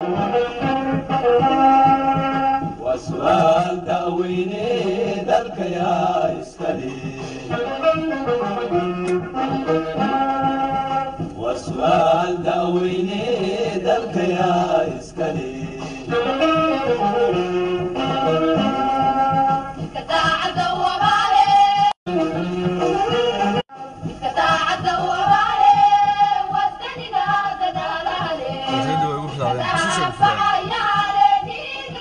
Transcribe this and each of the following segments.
وسؤال دعويني ذلك يا إسكالي وسؤال دعويني ذلك يا إسكالي Masayda way ugu bilaabeen. Xusuusta ugu bilaabeen.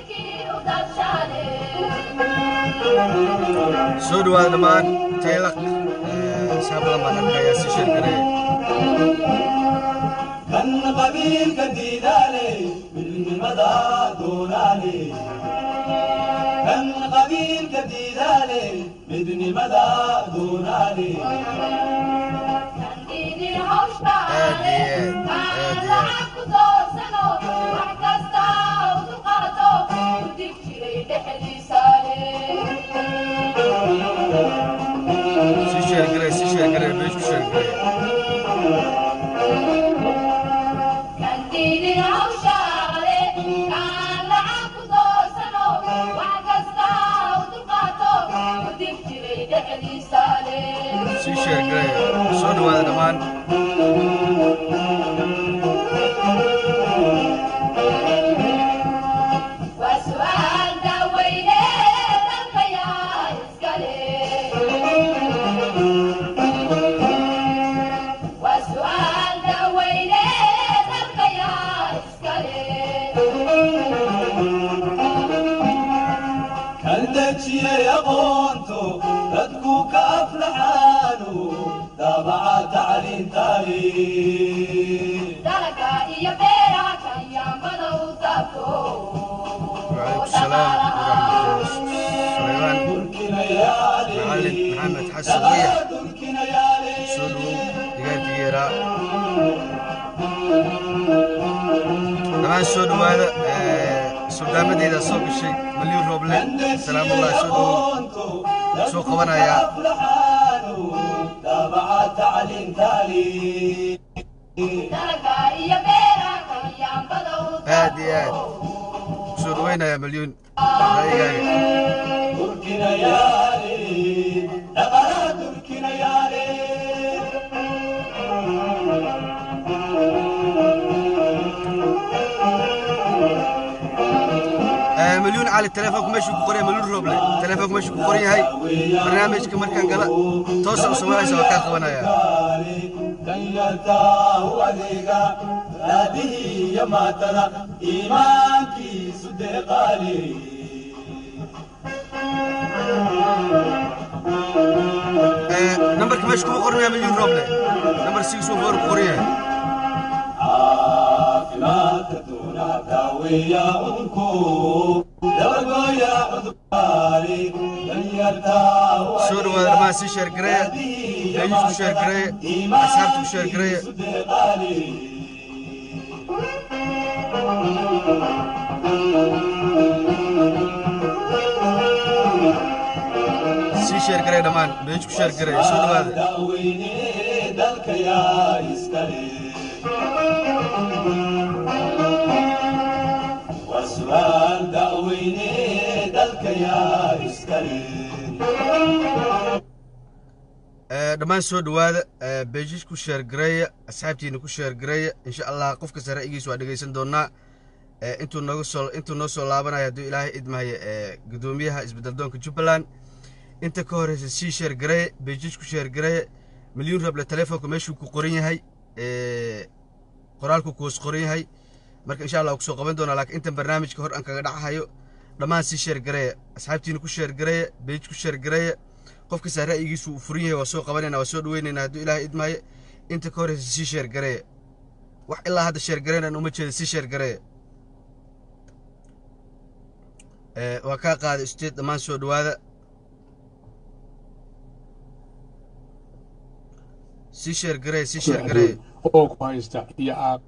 soo dhawaada dhammaan taylaq asxaab badan baan arkayaa si sheergareeya كان قبيل كديدالي بالمدى دونالي كان قبيل كديدالي بدن مدى دونالي si sheergareeya si sheergareeya meesh ku sheergareeya si sheergareeya soo dhawaada dhammaan وسؤال داويني ذلك يا إسكالي وسؤال داويني ذلك يا إسكالي كالدتشي يا قونتو تدكو كأفلحانو دابع تعليم تاريخ دلقا إيا بيرا كيام بدو تابتو وعليكم السلام ورحمة الله سليمان تركنا معلم يالي محمد حسن ضيح تركنا يالي soo dhawow deegaanka yeeraa dhammaan soo dhawaada suldaamadeyda soo gashay maliyun rooble salaamullahi soo dhawow soo qabanayaa دابع تعليم تاريخ دلقا إيا بيرا كيام بدو aad iyo aad soo dhawaynayaa malyuun raayigaaga تركنا يالي دقنا تركنا يالي malyuun cali telefoonku meeshuu ku qoran yahay malyuun rooble telefoonku meeshuu ku qoran yahay barnaamijka markaan gala toosa u samaynaysa waa kaa qabanaya danyartaahu adeega raadihii iyo maatada iimaankiisu deeqaali nambarka meesha kuma qoran yahay malyuun rooble nambar six uu four ku qoran yahay caafimaadka doona daaweeya unku dabagooya cudurkaali danyartaahu soo dhawaada dhammaan sii sheergareeya meeyis ku sheergareeya asxaabta ku sheergareeya deeqaali sii sheergareeya dhammaan meeyis ku sheergareeya soo dhawaada daaweyne dalka yaa iskale waa su'aal daaweyne dalka yaa iskale dhammaan soo dhawaada beejis ku sheergareeya asxaabtiina ku sheergareeya insha allah qofka sare igiis waa dhegeysan doonaa intuu nooga soo intuu noo soo laabanaya hadduu ilaahay idmahaya gudoomiyaha isbedeldoonka jubbaland inta ka horeysa sii sheergareeye beejis ku sheergareeye milyuun rable telefoonka meeshuu ku qoran yahay qoraalku kuus qoran yahay marka insha allah kusoo qaban doonaa laakiin intan barnaamijka hor aan kaga dhacahayo dhammaan sii sheergareeya asxaabtiina ku sheergareeya beej ku sheergareeya qofka saa ra'yigiisu uu furan yahay waa soo qabanayna waa soo dhaweynayna hadduu ilaahay idmaayo inta ka horeysa sii sheergareeya wax ilaa hadda sheergareynan uma jeeda sii sheergareeya waa kaa qaaday usteed dhammaan soo dhawaada sii sheergareeya sii sheergareeya oo ku haysta iyo aad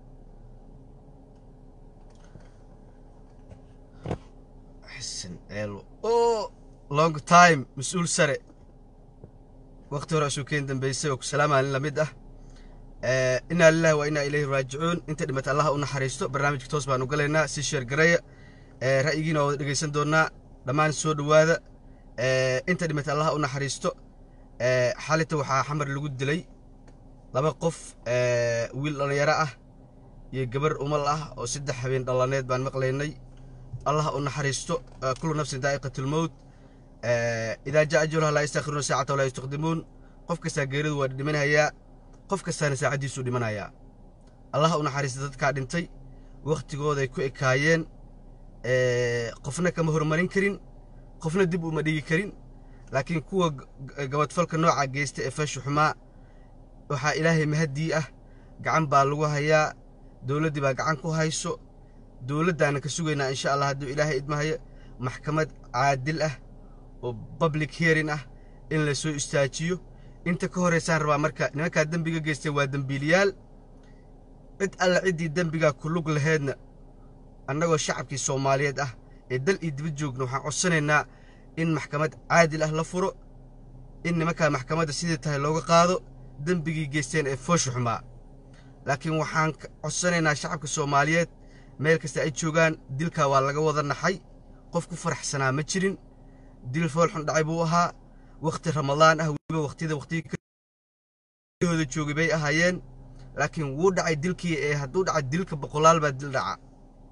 xasan eelo o long time mas-uul sare wakti hore asuu keen dambeysay oo ku salaamaa nin lamid ah inaa lilahi wa inaa ilayhi raajicuun inta dhimata allaha u naxariisto barnaamijka toos baanu galaynaa si sheer gareeya ra'yigiina waa wada dhegaysan doonnaa dhammaan soo dhowaada inta dhimata allaha u naxariisto xalita waxaa xamar lagu dilay laba qof wiil dhallinyaro ah iyo gabar umal ah oo saddex habeen dhallaneed baan maqlaynay allaha u naxariisto kullu nafsin daa'iqatulmowt idaa jaa ajaluha laa yastakhiruuna saacata walaa yastaqdimuun qof kastaa geeridu waa dhimanhayaa qof kastaana saacaddiisuu dhimanayaa allaha u naxariista dadkaa dhintay wakhtigooday ku ekaayeen qofna kama hormarin karin qofna dib uma dhigi karin laakiin kuwa gabadfalka nooca geysta ee fashu xumaa waxaa ilaahay mahaddii ah gacan baa lagu hayaa dowladdii baa gacan ku hayso dowladdaana ka sugaynaa insha allah hadduu ilaahay idmahayo maxkamad caadil ah oo public hearing ah in la soo istaajiyo inta ka horaysaan rabaa marka nimankaa dembiga geystay waa dembiiliyaal cid alla ciddii dembigaa ku lug laheedna annagoo shacabkii soomaaliyeed ah ee dal iyo dibad joogna waxaan codsanaynaa in maxkamad caadil ah la furo in nimankaa maxkamadda sidii tahay looga qaado dembigii geysteen ee foosha xumaa laakiin waxaan codsanaynaa shacabka soomaaliyeed meel kasta ay joogaan dilkaa waa laga wada naxay qof ku faraxsanaa ma jirin dil foolxun dhacay buu ahaa wakhti ramadaan ah weliba wakhtiyada wakhtiyahooda joogay bay ahaayeen laakiin wuu dhacay dilkii ee hadduu dhacay dilka boqolaal baa dil dhaca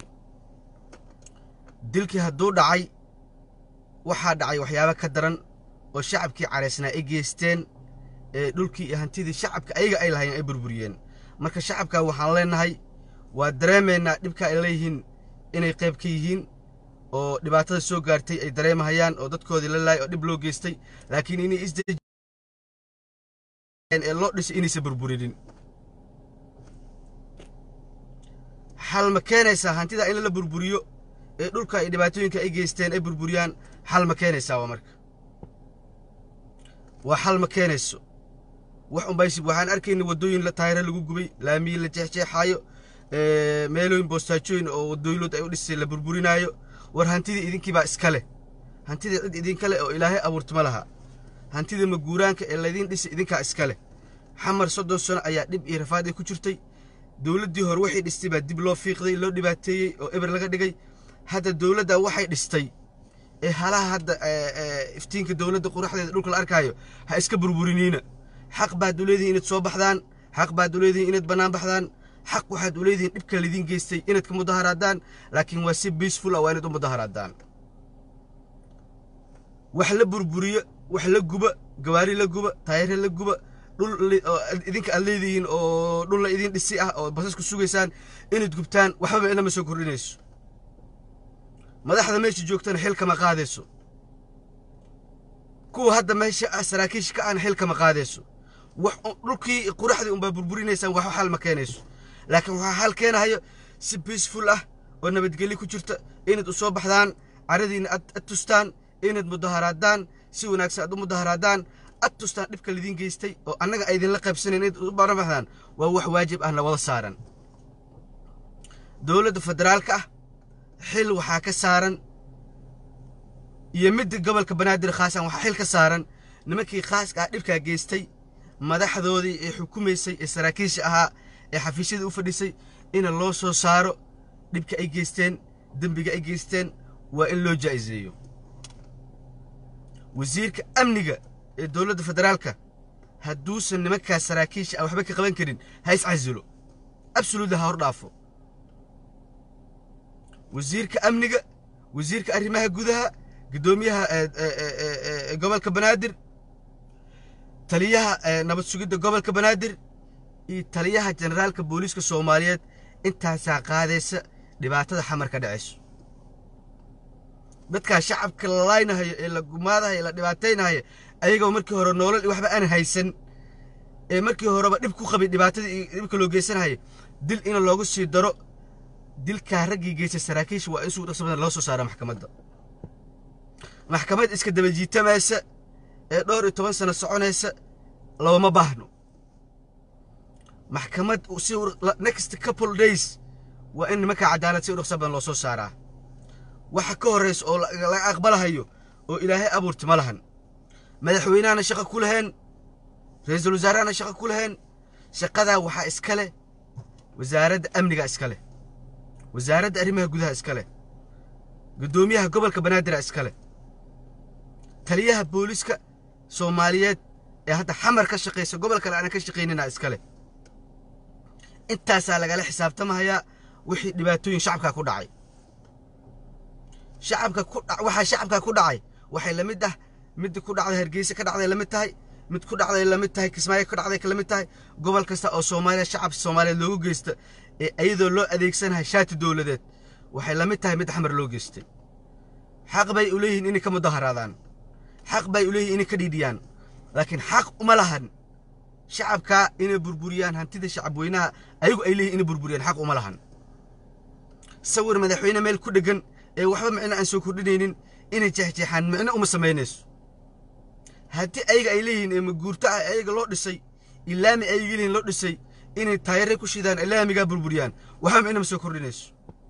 dilkii hadduu dhacay waxaa dhacay waxyaabo ka daran oo shacabkii caraysnaa ay geysteen ee dhulkii iyo hantidii shacabka ayaga ay lahayen ay burburiyeen marka shacabkaa waxaan leennahay waa dareemaynaa dhibka ay leeyihiin inay qayb ka yihiin oo dhibaatada soo gaartay ay dareemahayaan oo dadkoodii la laayay oo dhib loo geystay laakiin inay isdee ee loo dhisay inaysan burburinin xal ma keenaysaa hantida in la burburiyo ee dhulka iyo dhibaatooyinka ay geysteen ay burburiyaan xal ma keenaysaa waa marka waa xal ma keenayso wax unbaysib waxaan arkayna waddooyin taayiro lagu gubay laamiyi la jeexjeexaayo meelooyin boostaajooyin oo waddooyinlood ay u dhisay la burburinaayo war hantidii idinkii baa iska leh hantidii cid idinka leh oo ilaahay abuurtama laha hantida maguuraanka ee laydiin dhisay idinkaa iska leh xamar soddon sano ayaa dhib iyo rafaad ay ku jirtay dowladdii hore waxay dhistay baa dib loo fiiqday loo dhibaateeyey oo eber laga dhigay hadda dowladda waxay dhistay ee halaha hadda iftiinka dowladda quraxdeeda dhulka la arkaayo ha iska burburiniina xaq baad u leedihin inaad soo baxdaan xaq baad u leedihin inaad bannaan baxdaan xaq waxaad u leedihiin dhibka laidiin geystay inaad ka mudaharaadaan laakiin waa si biisful ah waa inaad u mudaharaadaan wax la burburiyo wax la guba gawaari la guba taayare la guba dhul idinka aad leedihiin oo dhul la idiin dhisi ah oo basas ku sugaysaan inaad gubtaan waxbaba inama soo kordhinayso madaxda meesha joogtana xil kama qaadayso kuwa hadda meesha saraakiisha ka aan xil kama qaadayso wax dhulkii quraxdii unbaa burburinaysaan wax xal ma keenayso laakiin waxaa xal keenahayo si biisful ah oo nabadgelyo ku jirta inaad u soo baxdaan caradiina ad tustaan inaad mudaharaadaan si wanaagsan aad u mudaharaadaan ad tustaan dhibka laidiin geystay oo annaga aydinla qaybsanayn inaad u baramaxdaan waa wax waajib ahna wada saaran dowladda federaalka ah xil waxaa ka saaran iyo midda gobolka banaadir khaasan waxaa xil ka saaran nimankii khaaska ah dhibkaa geystay madaxdoodii ee xukumaysay ee saraakiisha ahaa ee xafiisyada u fadhisay ina loo soo saaro dhibka ay geysteen dembiga ay geysteen waa in loo jaa'iseeyo wasiirka amniga ee dowladda federaalka hadduusan nimankaas saraakiisha ah waxba ka qaban karin ha iscasilo absoluutli ha hor dhaafo wasiirka amniga wasiirka arrimaha gudaha guddoomiyaha gobolka banaadir taliyaha nabad sugidda gobolka banaadir iyo taliyaha generaalka booliiska soomaaliyeed intaasaa qaadaysa dhibaatada xamar ka dhacayso dadkaa shacabka la laaynahayo ee la gumaadahayo la dhibaataynahayo ayagoo markii hore noolal iyo waxba aan haysan ee markii horeba dhib ku qabay dhibaatadii iyo dhibka loo geysanahayo dil in loogu sii daro dilkaa raggii geystay saraakiisha waa in sugu dhaqso badan loo soo saara maxkamadda maxkamad iska daba jiitamaysa ee dhowr iyo toban sano soconaysa looma baahno maxkamad si next couple days waa in nimankaa cadaalad si u dhaqso badan loo soo saaraa waxa ka horraysa oo laga aqbalahayo oo ilaahay abuurti ma lahan madaxweynahana shaqo ku laheen ra-iisul wasaarehana shaqo ku laheen shaqadaa waxaa iska leh wasaaradda amniga iska leh wasaaradda arrimaha gudaha iska leh guddoomiyaha gobolka banaadir iska leh taliyaha booliska soomaaliyeed ee hadda xamar ka shaqaysa gobol kale aanan ka shaqaynina iska leh intaasaa lagala xisaabtamahayaa wixii dhibaatooyin shacabkaa ku dhacay shacabka ku dha waxaa shacabkaa ku dhacay waxay la mid ah mid ku dhacday hargeysa ka dhacday la mid tahay mid ku dhacday la mid tahay kismaayo ka dhacday la mid tahay gobol kasta oo soomaaliya shacab soomaaliyeed loogu geysta ee iyadoo loo adeegsanahay shaati dowladeed waxay la mid tahay mid xamar loo geystay xaq bay u leeyihiin inay ka mudaharaadaan xaq bay u leeyihiin inay ka dhiidhiyaan laakiin xaq uma lahan shacabkaa inay burburiyaan hantida shacabweynaha ayagu ay leeyihin inay burburiyaan xaq uma lahan sawir madaxweyne meel ku dheggan ee waxba micno aan soo kordhinaynin inay jeexjeexaan micno uma samaynayso haddii ayaga ay leeyihiin ee maguurto ah ayaga loo dhisay ilaami ayaga leeyihin loo dhisay inay taayare ku shidaan ilaamigaa burburiyaan waxba micno ma soo kordhinayso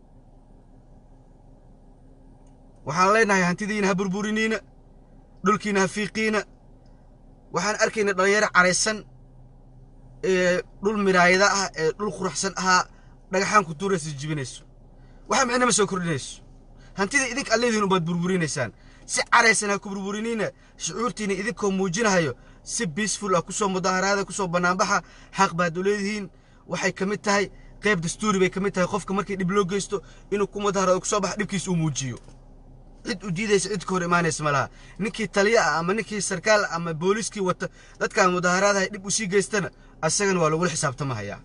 waxaan leenahay hantidiina ha burburiniina dhulkiina ha fiiqiina waxaan arkayna dhallinyaro caraysan ee dhul miraayada ah ee dhul quruxsan ahaa dhagaxaan ku tuuraysa jibinayso waxa micno ma soo kordhinayso hantida idinka ad leedihin ubaad burburinaysaan si caraysan ha ku burburiniina shucuurtiina idinkoo muujinahayo si biisful ah kusoo mudaharaada kusoo bannaanbaxa xaq baad u leedihiin waxay ka mid tahay qayb dastuuri bay ka mid tahay qofka markii dhib loo geysto inuu ku mudaharado kusoo baxa dhibkiisa uu muujiyo cid u diidaysa cid ka hor imaanaysa ma laha ninkii taliya ah ama ninkii sarkaal ah ama booliskii wata dadkaan mudaharaadahay dhib u sii geystana asagana waa lagula xisaabtamahayaa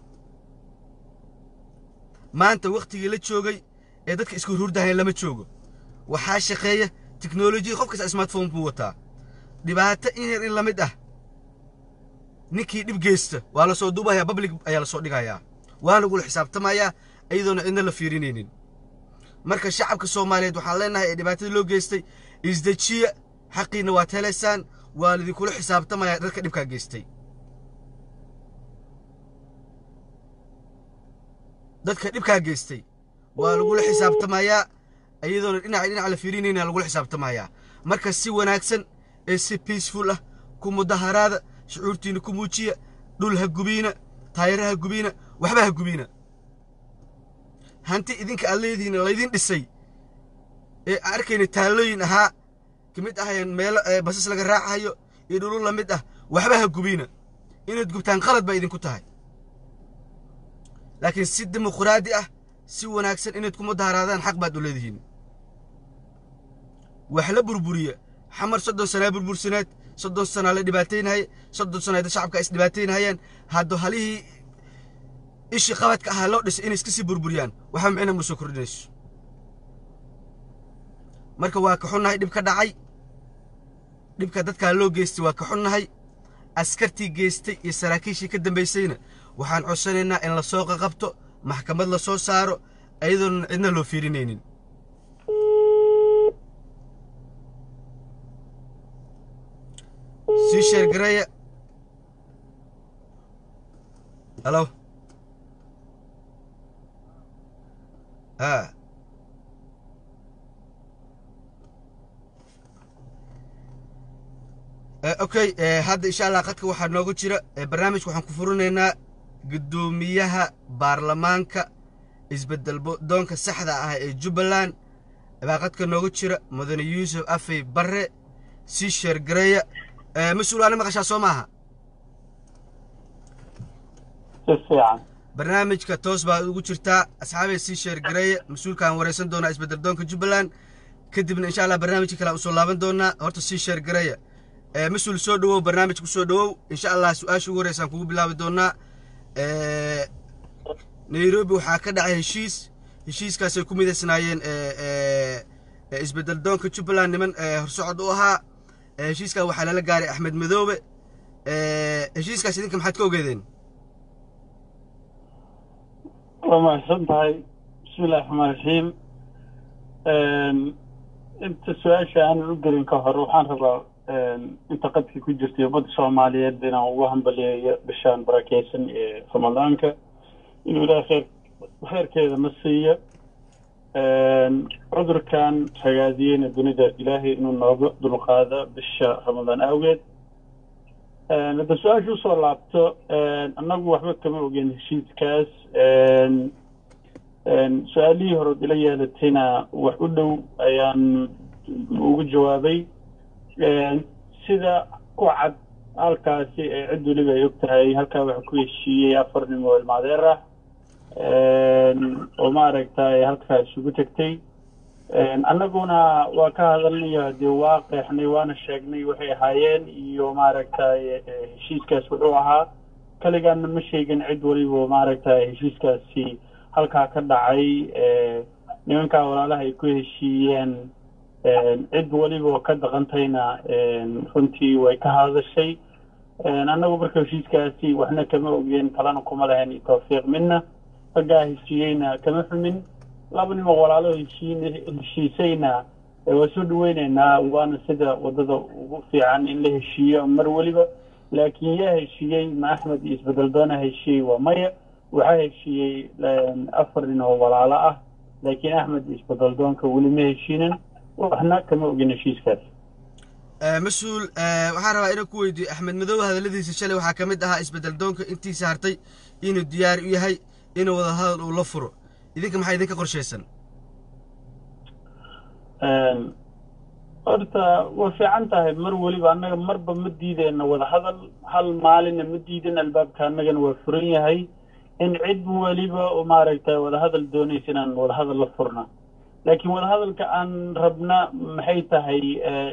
maanta wakhtigii la joogay ee dadka isku hurdahayn lama joogo waxaa shaqeeya tiknolojiya qof kasta smartphone buu wataa dhibaato in yar in la mid ah ninkii dhib geysta waa la soo duubahayaa public ayaa la soo dhigayaa waa lagula xisaabtamayaa iyadoona cidna la fiirinaynin marka shacabka soomaaliyeed waxaan leenahay ee dhibaatada loo geystay isdejiya xaqiinna waad helaysaan waa lidinkula xisaabtamayaa dadka dhibkaa geystay dadka dhibkaa geystay waa lagula xisaabtamayaa iyadoona dhinaca dhinac la fiirinayna lagula xisaabtamayaa marka si wanaagsan ee si peaceful ah ku mudaharaada shucuurtiina ku muujiya dhul ha gubiina taayara ha gubiina waxba ha gubiina hanti idinka aad leedihiin laydin dhisay ee aan arkayna taallooyin ahaa ka mid ahayeen meelo basas laga raacayo iyo dhulul la mid ah waxba ha gubiina inaad gubtaan qalad baa idinku tahay laakiin si dimuqraadi ah si wanaagsan inaad ku mudaharaadaan xaq baad u leedihiin wax la burburiya xamar soddon sanaa burbursaneed soddon sanaa la dhibaataynahaya soddon sanaa shacabka is dhibaataynahayeen haddo halihii ishii qabadka ahaa loo dhisay inay iska sii burburiyaan waxba micna ma soo kordhinayso marka waa ka xunnahay dhib ka dhacay dhibka dadkaa loo geystay waa ka xunnahay askartii geystay iyo saraakiishii ka dambaysayna waxaan codsanaynaa in la soo qaqabto maxkamad la soo saaro iyadoona cidna loo fiirinaynin sii sheergareeya halo ها اوكي hadda insha allah qadka waxaa noogu jira barnaamijka waxaan ku furinaynaa guddoomiyaha baarlamaanka isbedel doonka saxda ah ee jubbaland baa qadka noogu jira mudane yuusuf afey barre sii sheergareeya mas-uul aana maqashaa soo maaha si fiican barnaamijka toos baa ugu jirtaa asxaabay sii sheergareeya mas-uulkaan waraysan doonaa isbedel doonka jubbaland kadibna insha allah barnaamijka kale aan usoo laaban doonaa horta sii sheergareeya mas-uul soo dhowow barnaamijku soo dhowow insha allah su-aasha ugu horeysaan kugu bilaabi doonaa nairobi waxaa ka dhacay heshiis heshiiskaasay ku midaysnaayeen isbedel doonka jubbaland niman horsocod u ahaa heshiiskaa waxaa lala gaaray axmed madoobe heshiiskaas idinka maxaad ka ogeedeen waa mahadsan tahay bismi illahi raxmaan raxiim inta su-aasha aanan u gelin ka hor waxaan rabaa inta qadkii ku jirtay ummadda soomaaliyeed inaan ugu hambaliyeeyo bishaan barakeysan ee ramadaanka inuu ilaah kheer kheerkeeda na siiyo cudurkan ragaadiyeyna dunida ilaahay inuu nooga dulqaado bisha ramadaan awgeed hadda su-aasha usoo laabto annagu waxba kama ogen heshiiskaas su-aalihii hore ila yeelatayna wax u dhow ayaan ugu jawaabay sida ku cad halkaasi ee cid weliba ay og tahay halkaa waxa ku heshiiyey afar nin oo ilmaadeer ah oo maaragtay halkaa isugu tegtay annaguna waa ka hadalnayo dee waa qeexnay waana sheegnay waxay ahaayeen iyo maaragtay heshiiskaas wuxuu ahaa kaligaana ma sheegin cid waliba maaragtay heshiiskaasi halkaa ka dhacay nimankaa walaalaha ay ku heshiiyeen cid waliba ka dhaqantayna runtii way ka hadashay annagu marka heshiiskaasi waxna kama ogeen talana kuma lahayn tawfiiq midna raggaa heshiiyeyna kama xumin laba nimo walaalo heshiin heshiisayna waa soo dhaweyneynaa waana sida wadada ugu fiican in la heshiiyo mar weliba laakiin yaa heshiiyey ma axmed iyo isbedel doona heshiiyey waa maya waxaa heshiiyey afar nin oo walaalo ah laakiin axmed iyo isbedel doonka weli ma heshiinin waxna kama ogin heshiiskaas mas-uul waxaan rabaa inaan ku weydiiyo axmed madow hadalladiisa shalay waxaa ka mid ahaa isbedel doonka intiisa hartay inuu diyaar u yahay inuu wada hadal uu la furo idinka maxaa idinka qorshaysan horta way fiican tahay mar weliba annaga marba ma diideyno wada hadal hal maalina ma diidan albaabka annagana waa furan yahay in cid weliba oo maaragtay wada hadal doonaysa inaan wada hadal la furna laakiin wada hadalka aan rabna maxay tahay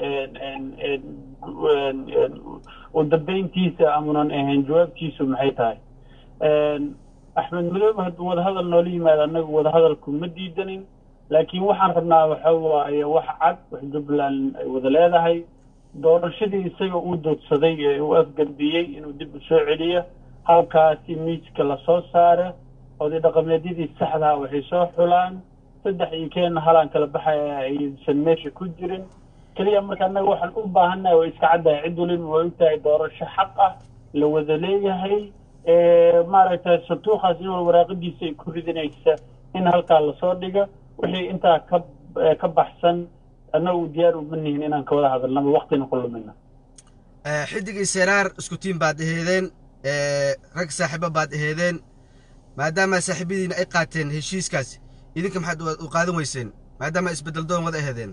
u dambeyntiisa amunan ahayn jawaabtiisu maxay tahay axmed madoobe hadduu wada hadal noola yimaado annaga wada hadalku ma diidanin laakiin waxaan rabnaa waxa waaye wax cad wax jubbaland ay wada leedahay doorashadii isaga uu doodsaday ee uu afgambiyey inuu dib u soo celiyo halkaasi miiska lasoo saara oday dhaqameedyadii saxdaha waxay soo xulaan saddex iyo keenna halaan kala baxaya aysan meesha ku jirin keliya marka annaga waxaan u baahannahay waa iska caddahay cid waliba waa ogtahay doorasho xaq ah la wada leeyahay maaragtay santuuqaas in waraaqadiisa ay ku ridinaysa in halkaa lasoo dhiga wixii intaa ka ka baxsan annagu diyaar uma nihin inaan ka wada hadalnaba waktina ku lumina xidigii seraar isku tiim baad aheedeen rag saaxiibo baad aheedeen maadaama saaxiibadiina ay qaateen heshiiskaas idinka maxaad u qaadan weyseen maadaama isbedel doon wada aheedeen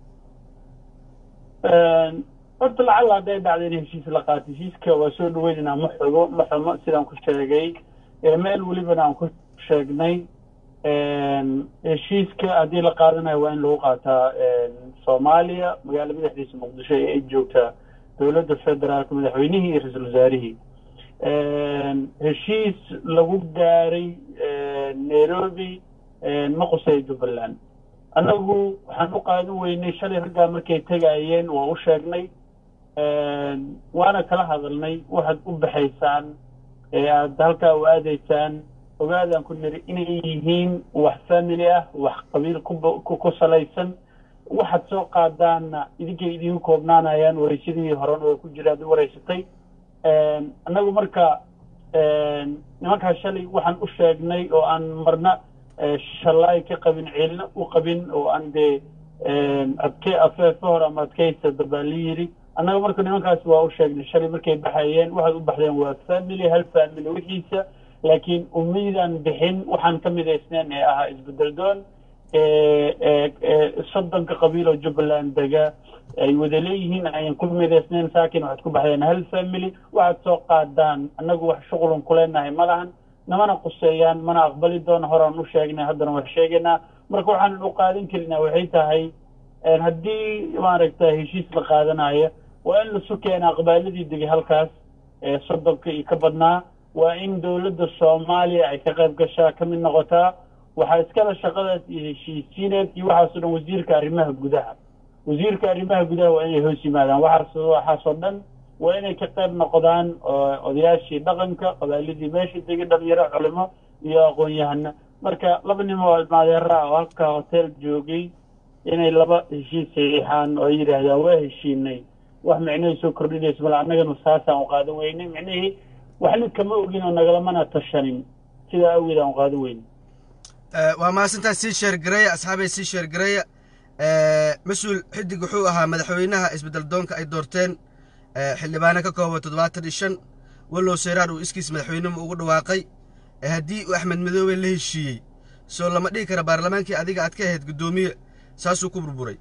horta lacalla hadday dhacda in heshiis la qaato heshiiska waa soo dhaweynaynaa ma xugo ma xumo sidaan ku sheegay meel welibana aan ku sheegnay heshiiska haddii la qaadanayo waa in lagu qaataa soomaaliya magaala madaxdiisa muqdisho ee ay joogtaa dowladda federaalka madaxweynihii iyo ra-iisul wasaarihii heshiis lagu gaaray nairobi ma quseeyo jubbaland annagu waxaan u qaadan weynay shalay raggaa markay tegayeen waa u sheegnay waana kala hadalnay waxaad u baxaysaan ee aad halkaa u aadaysaan ogaadaan ku niri inay yihiin wax family ah wax qabiil ku salaysan waxaad soo qaadaanna idinkay idinku koobnaanayaan waraysadii horena way ku jira ad u waraysatay annagu marka nimankaa shalay waxaan u sheegnay oo aan marna shallaay ka qabin ciilna u qabin oo aan dee adke afeefe hore ama adkaysa dabaa la yidhi annaga marka nimankaasi waa u sheegnay shalay markay baxayeen waxaad u baxdeen waa family hal family wixiisa laakiin umaydaan bixin waxaan ka midaysneen ee ahaa isbedel doon soddonka qabiil oo jubbaland dega ay wada leeyihiin ayan ku midaysneen saakin waxaad ku baxdeen hal family waxaad soo qaadaan annagu wax shuqulun ku leenahay ma lahan namana quseeyaan mana aqbali doona horaan u sheegnay haddana waa sheegaynaa marka waxaanan u qaadan karinaa waxay tahay haddii maaragta heshiis la qaadanayo waa in lasu keenaa qabaaladii degay halkaas soddonka iyo ka badnaa waa in dowladda soomaaliya ay ka qayb gashaa ka mid noqotaa waxaa iskale shaqadaas iyo heshiisiineed iyo waxaasoo dhan wasiirka arrimaha gudaha wasiirka arrimaha gudaha waa inay hoos yimaadaan waxaas waxaasoo dhan waa inay ka qayb noqdaan odayaashii dhaqanka qabaaladii meesha degay dhalinyaro culimo iyo aqoon-yahana marka laba nin oo ilmaadeera oo halkaa hotel joogay inay laba heshiis saxiixaan oo ay yidhaahdaan waa heshiinay wax micnahay soo kordhinaysa male annagana saasaan u qaadan weynay micnihii waxna kama ogin oo nagalamana tashanin sidaa awgeed aan u qaadan weynay waa mahadsantaa sii sheergareeya asxaabay sii sheergareeya mas-uul xidig wuxuu ahaa madaxweynaha isbedel doonka ay doorteen eh, xildhibaano ka kooban toddobaatan iyo shan wallow seyraar uu iskiis madaxweynimo ugu dhawaaqay eh, haddii uu axmed madoobe la heshiiyey soo lama dhihi kara baarlamaankii adiga aad ka ahayd guddoomiye saasuu ku burburay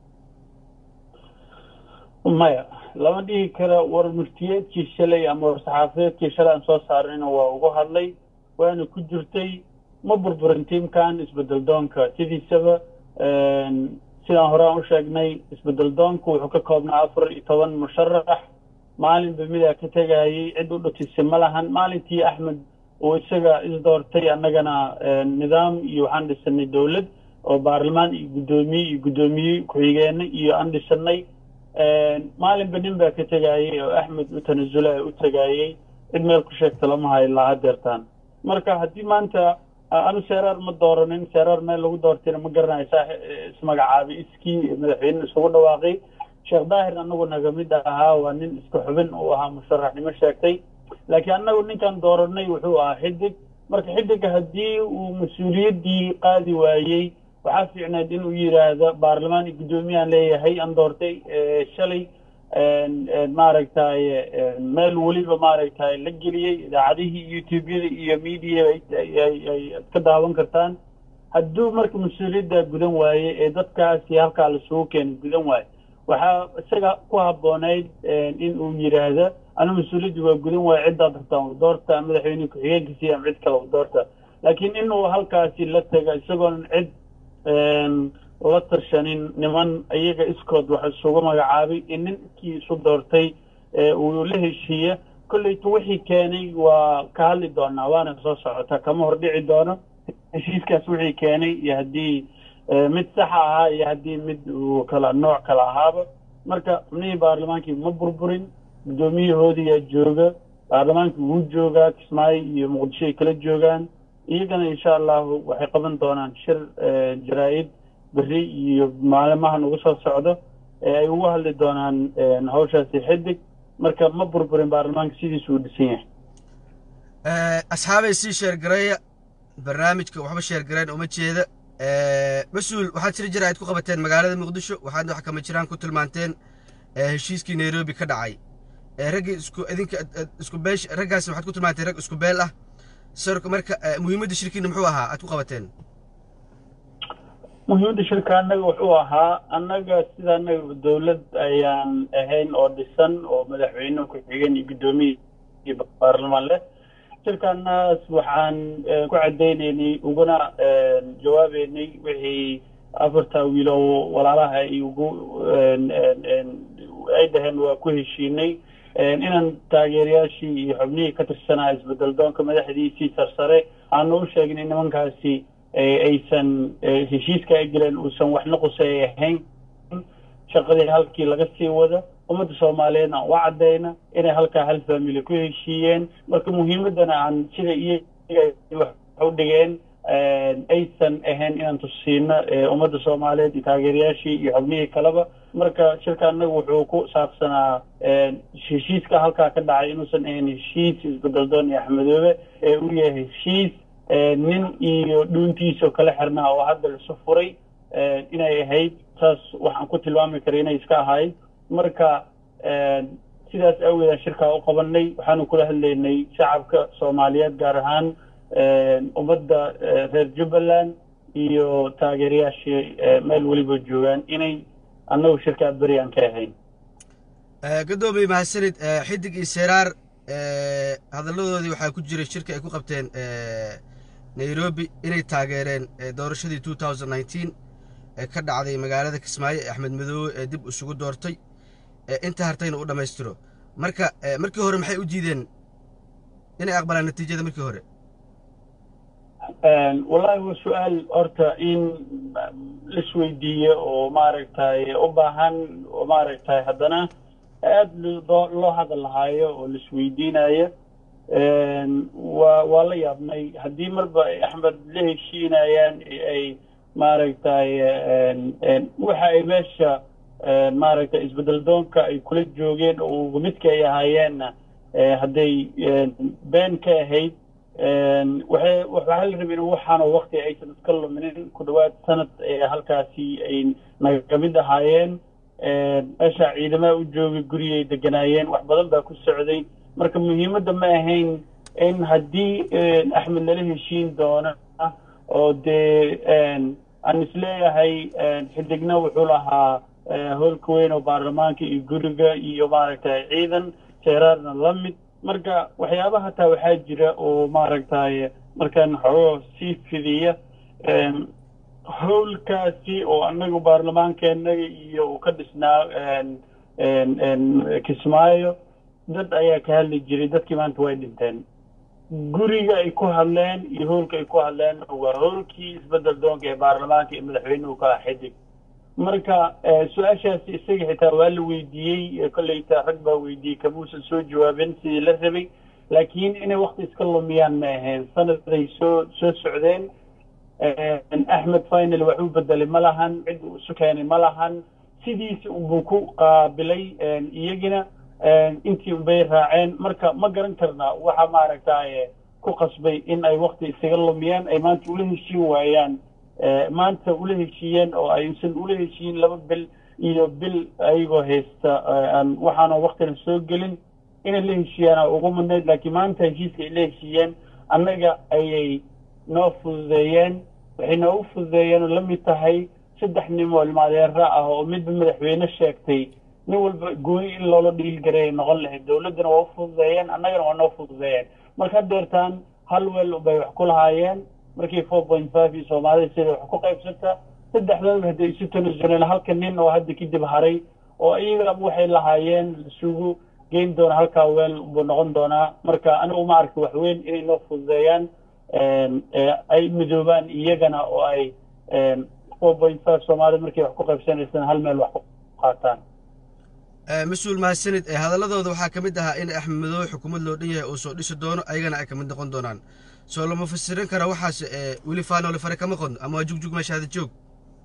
maya lama dhihi karo war muftiyeedkii shalay ama war saxaafadeedkii shalay aan soo saarnayna waa ugu hadlay waana ku jirtay ma burburin tiimkan isbedel doonka sidiisaba sidaan hore aan u sheegnay isbedel doonku wuxuu ka koobnaa afar iyo toban musharax maalinba midaa ka tegayay cid u dhutisay ma lahan maalintii axmed uu isaga isdoortay annagana nidaam iyo waxaan dhisanay dowlad oo baarlamaan iyo guddoomiye iyo guddoomiye ku-xigeene iyo aan dhisanay maalinba nin baa ka tegayay oo axmed u tanasula u tegayay cid meel ku sheegta lama hayo ilaa hadeertaan marka haddii maanta anu seeraar ma dooranin seeraar meel lagu doortayna ma garanayo saa ismagacaabay iskii madaxweyne isugu dhawaaqay sheekh daahir anagu naga mid ahaa waa nin iska xubin uu ahaa musharaxnimo sheegtay laakiin annagu ninkan dooranay wuxuu ahaa xidig marka xidiga haddii uu mas-uuliyaddii qaadi waayey waxaa fiicneed inuu yidhaahdo baarlamaan iyo guddoomiyahan leeyahay aan doortay shalay maaragtay meel weliba maaragtay la geliyey idaacadihii youtube-yada iyo media ay ka daawan kartaan hadduu marka mas-uuliyadda gudan waaye ee dadkaasi halkaa lasugu keenay gudan waaye waxaa isaga ku habboonayd in uu yidhaahdo anu mas-uuliyadda waa gudan waaye ciddaad rabtaan u doorta madaxweyne ku-xigeenkiisi ama cid kale u doorta laakiin inuu halkaasi la taga isagoon cid la tashanin niman iyaga iskood wax isugu magacaabay in ninkii isu doortay uu la heshiiya kolleyta wixii keenay waa ka hadli doonaa waana soo socota kama hordhici doono heshiiskaas wixii keenay iyo haddii mid saxa ahaa iyo haddii mid uu kala nooc kala ahaaba marka xubnihii baarlamaankii ma burburin guddoomiyahoodiyaa jooga baarlamaankii wuu joogaa kismaayo iyo muqdisho ay kala joogaan iyagana insha allahu waxay qaban doonaan shir jaraa-id beri iyo maalimahan ugu soo socdo ee ay ugu hadli doonaan hawshaasi xidig marka ma burburin baarlamaanka sidiisu uu dhisan yahay asxaabay sii sheergareeya barnaamijka waxba sheergareen uma jeeda mas-uul waxaad jiri jira ayd ku qabateen magaalada muqdisho waxaadna wax kama jiraan ku tilmaanteen heshiiskii nairobi ka dhacay raggii isku idinka isku beesh raggaasi waxaad ku tilmaanteen rag isku beel ah sarka marka muhiimadda shirkiina muxuu ahaa aad ku qabateen muhiimadda shirka annaga wuxuu ahaa annaga sida annaga dowlad ayaan ahayn oo dhisan oo madaxweyne ku-xigeen iyo guddoomiye iyo baarlamaan leh shirkaanaas waxaan ku cadaynaynay uguna jawaabeynay wixii afarta wiilo walaalaha ay ugu ay dhaheen waa ku heshiinay inaan taageerayaashii iyo xubnihii ka tirsanaa isbedel doonka madaxdiisii sarsare aanu u sheegnay nimankaasi aysan heshiiska ay galeen uusan waxna quseey ahayn shaqadii halkii laga sii wada ummadda soomaaliyeedna aan u caddayna inay halkaa hal family ku heshiiyeen marka muhiimaddana aan sida iyaga wax u dhigeen aysan ahayn inaan tusiino ummadda soomaaliyeed iyo taageerayaashii iyo xubnihii kaleba marka shirka annagu wuxuu ku saabsanaa heshiiska halkaa ka dhacay inuusan ahayn heshiis isbedeldoon iyo axmedoobe ee uu yahay heshiis nin iyo dhuuntiisao kala xirnaa oo hadda lasu furay inay ahayd saas waxaan ku tilmaami kara inay iska ahayd marka sidaas awgeedaan shirkaa u qabanay waxaanu kula hadlaynay shacabka soomaaliyeed gaar ahaan ummadda reer jubbaland iyo taageerayaashii meel weliba joogaan inay annagu shirkaa beri aan ka ahayn gadoomiye mahadsanid xidig iyo seraar hadalladoodii waxaa ku jiray shirka ay ku qabteen nairobi inay taageereen doorashadii two thousand nineteen ee ka dhacday magaalada kismaayo ee axmed madoobe ee dib isugu doortay inta hartayna u dhammaystiro marka markii hore maxay u diideen inay aqbalaan natiijada markii hore wallahi waa su-aal horta in laisweydiiyo oo maaragtay u baahan oo maaragtay haddana aada loo hadal lahaayo oo laisweydiinayo waa waa la yaabnay haddii marba axmed la heshiinayaan ay maaragtay waxa ay meesha maaragtay isbedel doonka ay kula joogeen oo midka ay ahaayeenna hadday been ka ahayd waxay waxaa la rabay in waxaana wakti aysan iska luminin ku dhawaad sanad halkaasi ay naga mid ahaayeen meesha ciidamaha u joogay gurigay deganaayeen wax badan baa ku socday marka muhiimadda ma ahayn in haddii axmed lala heshiin doona oo dee aan isleeyahay xidigna wuxuu lahaa hoolka weyn oo baarlamaanka iyo guriga iyo maaragtay ciidan seeraarna la mid marka waxyaabaha hataa waxaa jira oo maaragtay markaan xogoo sii fidiya howlkaasi oo anagu baarlamaankeenaga iyo uu ka dhisnaa kismaayo dad ayaa ka hadli jiray dadkii maanta way dhinteen guriga ay ku hadleen iyo howlka ay ku hadleen waa howlkii isbedel doonka ee baarlamaanka iyo madaxweynuhu ka ah xidig marka su-aashaasi isaga xitaa waa la weydiiyey kolleyta rag baa weydiiyey kamuusan soo jawaabin sidii la rabay laakiin inay wakti iska lumiyaan ma ahayn sanaday soo soo socdeen axmed final wax u bedelay ma lahan cid uu isu keenay ma lahan sidiisi unbuu ku qaabilay iyagina intii unbay raaceen marka ma garan karna waxa maaragtay ku qasbay in ay wakti isaga lumiyaan ay maanta ula heshiin waayaan maanta ula heshiiyeen oo aysan ula heshiiyin laba bil iyo bil ayagoo haysta aan waxaana waktina soo gelin inay la heshiiyaana ugu mudnayd laakiin maanta heshiiska ay la heshiiyeen annaga ayay noo fududeeyeen waxay noogu fududeeyeen oo la mid tahay saddex nin oo ilmaadeera ah oo midba madaxweyne sheegtay nin walba gooni in loola dhiilgareey noqon lahayd dowladdana waa u fududeeyeen annagana waa noo fududeeyeen marka hadeertaan hal weel bay wax ku lahaayeen markii four point five iyo soomaalida sida wax ku qaybsata saddexdooda hadday isu tanasuneen halka nin oo hadda kadib haray oo iyaga waxay lahaayeen isugu geyn doona halkaa weel buu noqon doonaa marka anigu ma arki wax weyn inay noo fududeeyaan ay midoobaan iyagana oo ay four point five soomaalida markay wax ku qaybsanaysaan hal meel wax ku qaataan mas-uul mahadsanid hadaladooda waxaa ka mid ahaa in axmed madoobe xukuumad loo dhan yahay oo soo dhisi doono ayagana ay ka mid noqon doonaan soo lama fasirin kara waxaas weli faanoole fare kama qodno ama waa jugjug meesha hada joog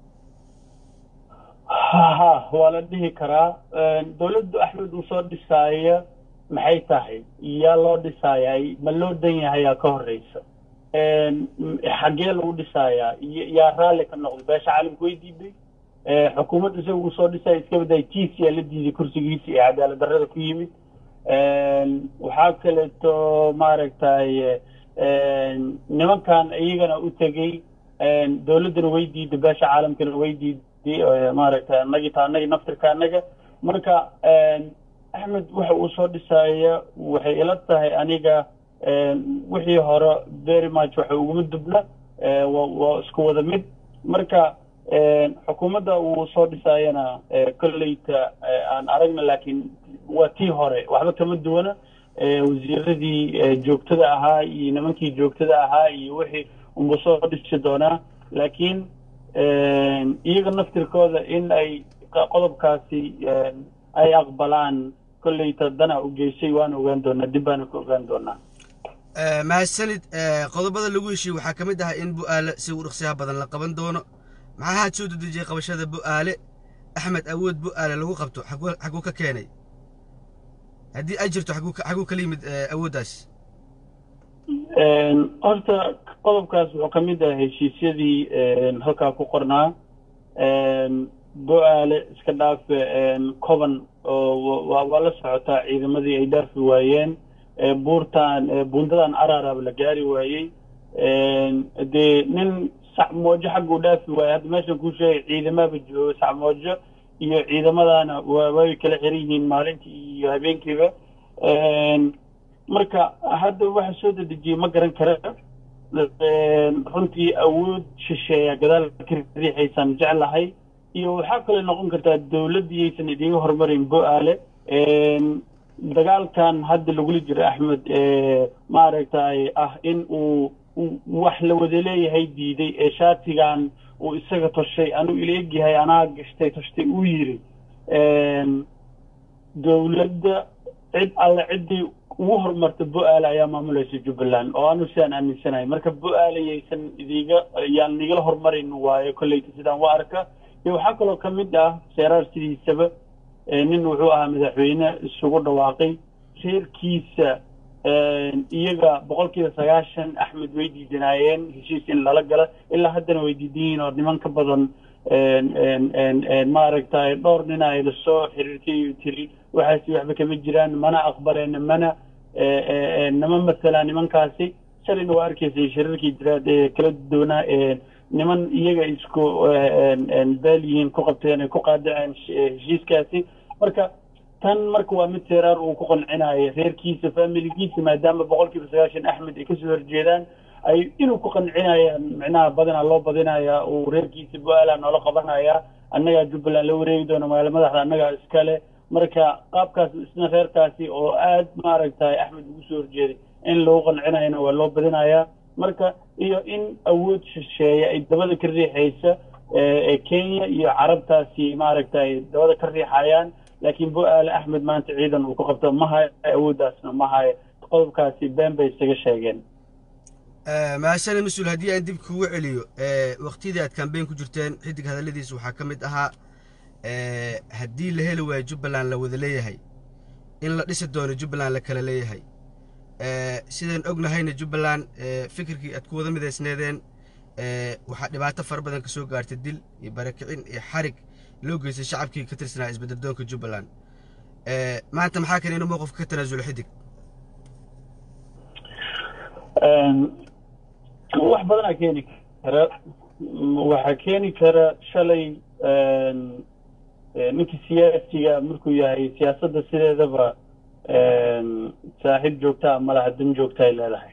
ha waa la dhihi karaa dowladdu axmed uu soo dhisaaya maxay tahay yaa loo dhisaayay ma loo dan yahayaa ka horeysa xaggee lagu dhisayaa yaa raalli ka noqday beesha caalamka way diiday xukuumadda isaga uu soo dhisaya iska baday tiis yaa la diiday kursigiisi ee cadaalad darrada ku yimid waxaa kaleeto maaragtay nimankan iyagana u tegey dowladdana way diiday beesha caalamkana way diiday maaragtay anagii ta anagii naftirka anaga marka axmed waxa uu soo dhisaya waxay ila tahay aniga wixii hore very much waxa uguma dubna waa isku wada mid marka xukuumadda uu soo dhisaayana kolleyta aan aragna laakiin waa tii hore waxba kama duwana wasiiradii joogtada ahaa iyo nimankii joogtada ahaa iyo wixii unbuu soo dhisi doonaa laakiin iyaga naftirkooda in ay qodobkaasi ay aqbalaan kolleyta dana u geysay waan ogaan doonaa dib baana ka ogaan doonaa mahadsanid qodobada lagu heshiye waxaa ka mid ahaa in bu-aale si u dhaqsiyaha badan la qaban doono maxaa haad soo dedejiyey qabashada bu-aale axmed awood bu-aale lagu qabto xaguu ka keenay haddii ay jirto xaguu kala yimid awooddaas horta qodobkaas wuxuu ka mid ah heshiisyadii halkaa ku qornaa bo-aale iska dhaafe coban oo waa la socotaa ciidamadii ay dhaafi waayeen buurtan buundadan araraba la gaari waayey dee nin sacmoojo xagguu dhaafi waayey hadda meeshan kuu sheegay ciidamaba jooga sacmoojo iyo ciidamadana way kala xiran yihiin maalintii iyo habeenkiiba marka hadda waxa soo dedejiyey ma garan kara runtii awood shisheeya gadaal ka riixaysaan jeclahay iyo waxaa kale noqon kartaa dowladdiyaysan idiga horumarin bo-aale dagaalkan hadda lagula jiro axmed maaragtay ah in uu wax la wada leeyahay diiday ee shaatigan uu isaga toshay anuu ila egyahay anaa gashtay toshtay uu yiri dowladda cid alle ciddii ugu horumarta bo-aale ayaa maamulaysa jubbaland oo anu sidaan aaminsanahay marka bo-aale yaysan idiga yaan nigala horumarin waayo kolleyta sidaan waa arka iyo waxaa kaloo ka mid ah seeraar sidiisaba nin wuxuu ahaa madaxweyne isugu dhawaaqay reerkiisa iyaga boqol kiiba sagaashan axmed way diidanaayeen heshiis in lala gala ilaa haddana way diidan yihiin oo niman ka badan maaragtay dhowr nin ay lasoo xiriirtay tiri waxaasi waxba kama jiraan mana aqbaleen mana nama masalaan nimankaasi shalayna waa arkaysay shirarkii jiraad ee kala duwanaa niman iyaga isku beel yihiin ku qabteen ay ku qaadaceen heshiiskaasi marka tan marka waa mid seeraar uu ku qancinayo reerkiisa familigiisa maadaama boqol kiiba sagaashan axmed ay kasoo horjeedaan ay inuu ku qancinayaan micnaha badanaa loo badinaya uu reerkiisa bu-aala noola qabanaya annagaa jubbaland la wareegi doono magaala madaxda annagaa iskale marka qaabkaas isna reerkaasi oo aad maaragtay axmed ugu soo horjeeday in lagu qancinayana waa loo badinayaa marka iyo in awood shisheeye ay dabada ka riixaysa ee kenya iyo carabtaasi maaragtay dabada ka riixayaan laakiin bu-aale axmed maanta ciidan uu ku qabto ma hayo awooddaasna ma hayo qodobkaasi been bay isaga sheegeen mahasane mas-uul haddii aan dib kugu celiyo waktiyadii aad kambeyn ku jirteen xidig hadalladiisa waxaa ka mid ahaa haddii la heli waayo jubbaland la wada leeyahay in la dhisi doono jubbaland la kala leeyahay sidaan ognahayna jubbaland fikirkii aad ku wada midaysneedeen waxaa dhibaato fara badan ka soo gaartay dil iyo barakicin iyo xarig loo geystay shacabkii ka tirsanaa isbeddeldoonka jubbaland maanta maxaa kale inuu mowqifka ka tanaasulo xidig wax badanaa keeni kara waxaa keeni kara shalay ninkii siyaasiga markuu yahay siyaasadda sideedaba saaxiib joogtaa malaha dan joogta ay leedahay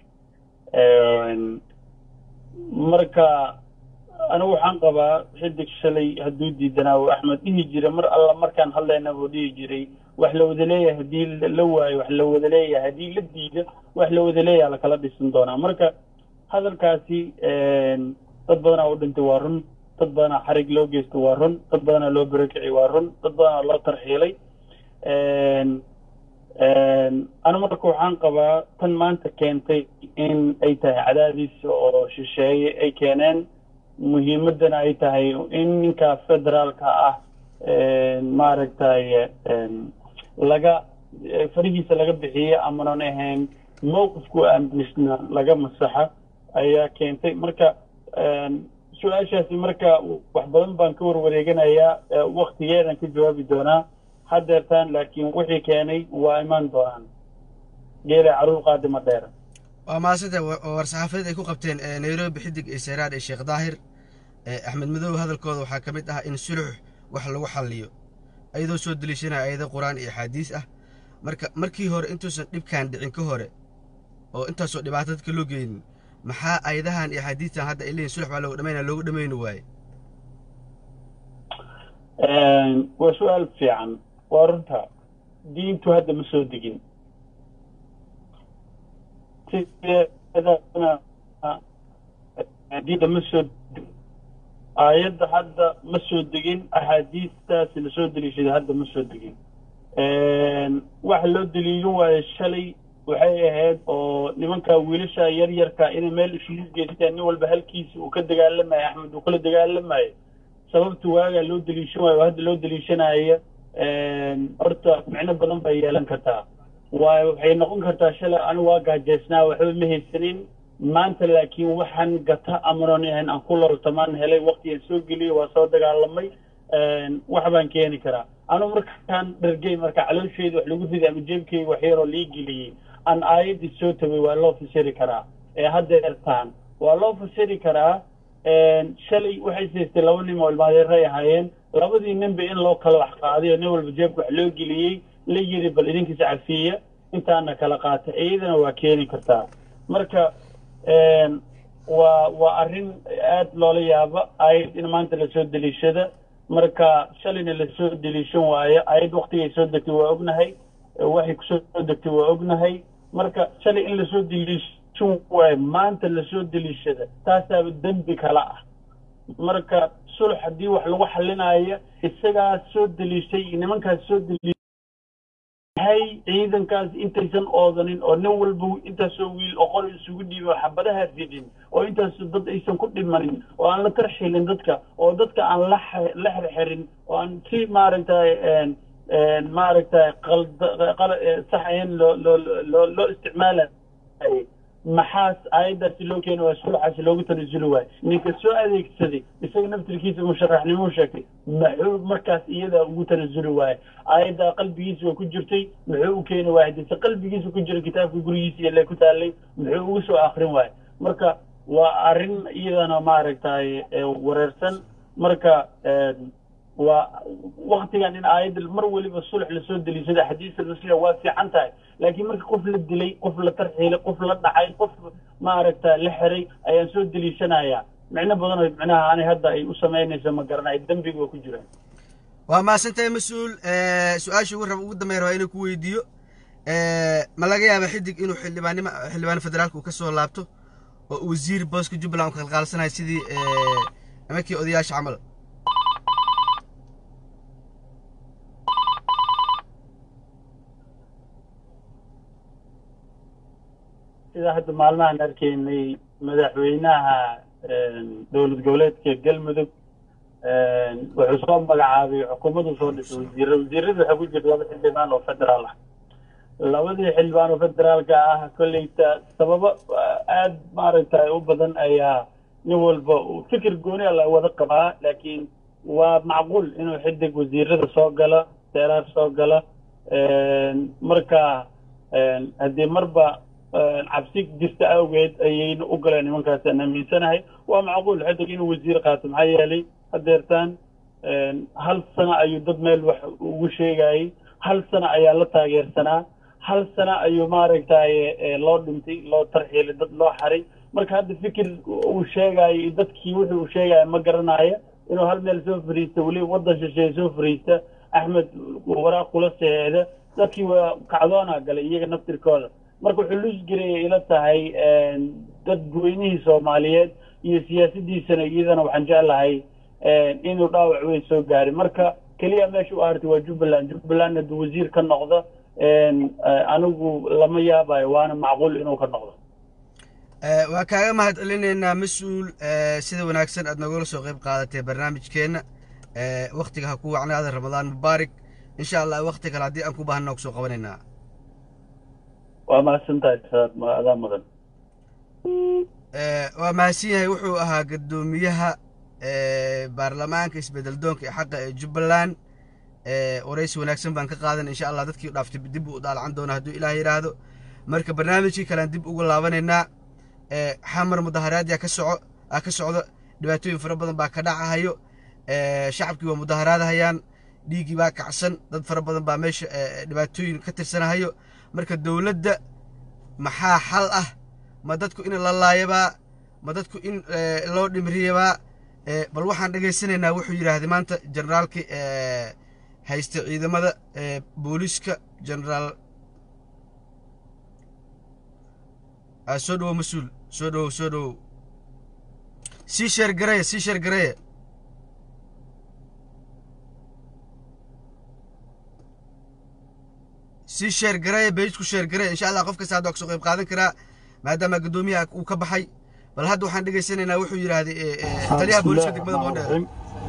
marka anigu waxaan qabaa xidig shalay hadduu diidanaa uu axmed dhihi jira mar alla markaan hadlayna buu dhihi jiray wax la wada leeyahay haddii la waayo wax la wada leeyahay haddii la diido wax la wada leeyaha lakala dhisan doonaa marka hadalkaasi dad badanaa u dhintay waa run dad badanaa xarig loo geystay waa run dad badanaa loo barakicay waa run dad badanaa loo tarxiilay anu marka waxaan qabaa tan maanta keentay in ay tahay cadaadis oo shisheeye ay keeneen muhiimaddana ay tahay in ninka federaalka ah maaragtay laga farihiisa laga bixiye amanan ahayn mowqifku aamisna laga masaxa ayaa keentay marka su-aashaasi marka wax badan baan ka warwareeganayaa waktigeedan ka jawaabi doonaa hadeertaan laakiin wixii keenay waa imaan doonaan geela caruur qaadima dheera waa maasanta war-saxaafadeed ay ku qabteen nairobi xidig iyo seyraar iyo sheekh daahir axmed madow hadalkooda waxaa ka mid ah in sulux wax lagu xalliyo ayadoo soo deliishanaya ayado qur-aan iyo axaadiis ah marka markii hore intuusan dhibkaan dhicin ka hore oo intaasoo dhibaato dadka loo geynin maxaa ayadahan iyo axaadiistan hadda ay leeyihin sulux baa loogu dhamayna loogu dhamayni waaye waa su-aal fiican waa runta diintu hadda ma soo degin diinta ma soo aayadda hadda ma soo degin axaadiistaasi lasoo deliishaday hadda ma soo degin waxa loo deliilin waayo shalay waxay ahayd oo nimanka wiilasha yar yarka inay meel isugu geystaan nin walba halkiisa uu ka dagaalamayo axmed uu kala dagaalamayo sababta waagaa loo deliishan waayo hadda loo deliishanaya horta micno badan bay yeelan kartaa waayo waxay noqon kartaa shalay anigu waa gaajeysnaa waxba ma haysanin maanta laakiin waxaan gata amanon ahayn aan ku loltamaan helay waktigaan soo geliyey waa soo dagaalamay wax baan keeni karaa anu markaan dhargey marka caloosheeda wax lagu riday ama jeebkeyga wax yaroo lii geliyey aan aayaddii soo tagay waa loo fasiri karaa ee haddeertaan waa loo fasiri karaa shalay waxay saystay laba nin oo ilmaadeeray ahaayeen labadii ninba in loo kala wax qaaday oo nin walba jeebka wax loo geliyey la yiri bal idinkiisa cafiya intaana kala qaata iyadana waa keeni kartaa marka waa waa arrin aad loola yaabo ayad in maanta lasoo deliishada marka shalayna lasoo deliishan waayo ayad waktigay soo degtay waa ognahay waxay kusoo degtay waa ognahay marka shalay in lasoo deliishan waayo maanta lasoo deliishada taasaaba dembi kala ah marka sulx haddii wax lagu xalinaayo isagaa soo deliishay nimankaas soo deliishay hay ciidankaas intaysan oodanin oo nin walba intaasoo wiil oo qol isugu dhiibin oo xabadaha ridin oo intaas dad aysan ku dhimanin oo aan la tarxilin dadka oo dadka aan la la xirxirin oo aan si maaragtay maaragtay qalda sax ahayn loo loo loo loo isticmaalay maxaas aayaddaasi loo keeni waaya sulxaasi loogu tanasuli waayo ninka soo adeegsaday isaga naftirkiisa musharaxnimuu sheegtay muxuu markaas iyada ugu tanasuli waayo aayaddaa qalbigiisa waa ku jirtay muxuu u keeni waaya haddiise qalbigiisa ku jira kitaabka gurigiisa iyo lee ku taalay muxuu ugu soo akrin waayo marka waa arrin iyadana maaragtay wareersan marka waa waktigan in aayadda mar weliba sulx lasoo deliishada xadiisa rasuulka waa fiican tahay laakiin marka qof la dilay qof la tarxiilay qof la dhacay qof maaragta la xiray ayaan soo deliishanayaa micno badan oo micnaha ani hadda ay u samaynayso ma garanay dembiga waa ku jiraan waa mahadsantahay mas-uul su-aasha ugu raba ugu dambeyn rabaa inuu ku weydiiyo ma laga yaaba xidig inuu xildhibaannimo xildhibaan federaalka uu ka soo laabto oo wasiir booska jubbaland uu kalqaalsanayo sidii nimankii odayaasha camal sida hadda maalmahan arkaynay madaxweynaha dowlad goboleedka galmudug wuxuu soo magacaabay xukuumaddu soo dhisay wasiira wasiirada waxaa ku jira laba xildhibaan oo federaal ah labadii xildhibaan oo federaalka ah kolleyta sababo aad maaragtay u badan ayaa nin walba fikir gooni a la wada qabaa laakiin waa macquul inuu xidig wasiirada soo galo seeraar soo galo marka haddii marba cabsi jirta awgeed ayayna u galeen nimankaas aan aaminsanahay waa macquul xidig inuu wasiir qaato maxaa yeelay hadeertaan hal sano ayuu dad meel wax ugu sheegayay hal sano ayaa la taageersanaa hal sano ayuu maaragtay loo dhintay loo tarxiilay dad loo xaray marka hadda fikir uu sheegayo dadkii wuxuu uu sheegaya ma garanayo inuu hal meel soo fariista weliba waddan shisheeye soo fariista axmed waraaq kula saxeexda dadkii waa kacdoona galay iyaga naftirkooda marka wuxuu lusgaraya ila tahay dad goynihii soomaaliyeed iyo siyaasaddiisana iyadana waxaan jeclahay inuu dhaawac weyn soo gaaray marka keliya meesha u ahartay waa jubbaland jubbaland hadduu wasiir ka noqdo anigu lama yaabayo waana macquul inuu ka noqdo waa kaaga mahad celinaynaa mas-uul sida wanaagsan aad nagula soo qayb qaadatay barnaamijkeenna waktiga ha ku wacnaada ramadaan mubaarak insha allah wakti kale haddii aan ku baahana kusoo qabanaynaa waa mahadsantahay adaa mudan waa mahadsan yahay wuxuu ahaa guddoomiyaha baarlamaanka isbedel doonka ee xaqa ee jubbaland waraysi wanaagsan baan ka qaadan insha allah dadkii dhaaftay dib uu daalacan doona hadduu ilaah yidhaahdo marka barnaamijkii kalean dib ugu laabanaynaa xamar mudaharaadyaa ka soco aa ka socdo dhibaatooyin fara badan baa ka dhacahayo shacabkii waa mudaharaadahayaan dhiiggii baa kacsan dad fara badan baa meesha dhibaatooyin ka tirsanahayo marka dowladda maxaa xal ah ma dadku in la laayabaa ma dadku in loo dhimriyabaa bal waxaan dhegaysanaynaa wuxuu yidhaahday maanta generaalkii haysta ciidamada booliiska generaal soo dhowo mas-uul soo dhowow soo dhowow sii sheer gareeye sii sheer gareeye sii sheer gareeye beejku sheer gareeye insha allah qof kasta hadda kasoo qayb qaadan karaa maadaama guddoomiyaha uu ka baxay bal hadda waxaan dhegaysanaynaa wuxuu yidhaahday taliyaha booliiska degmada boondheer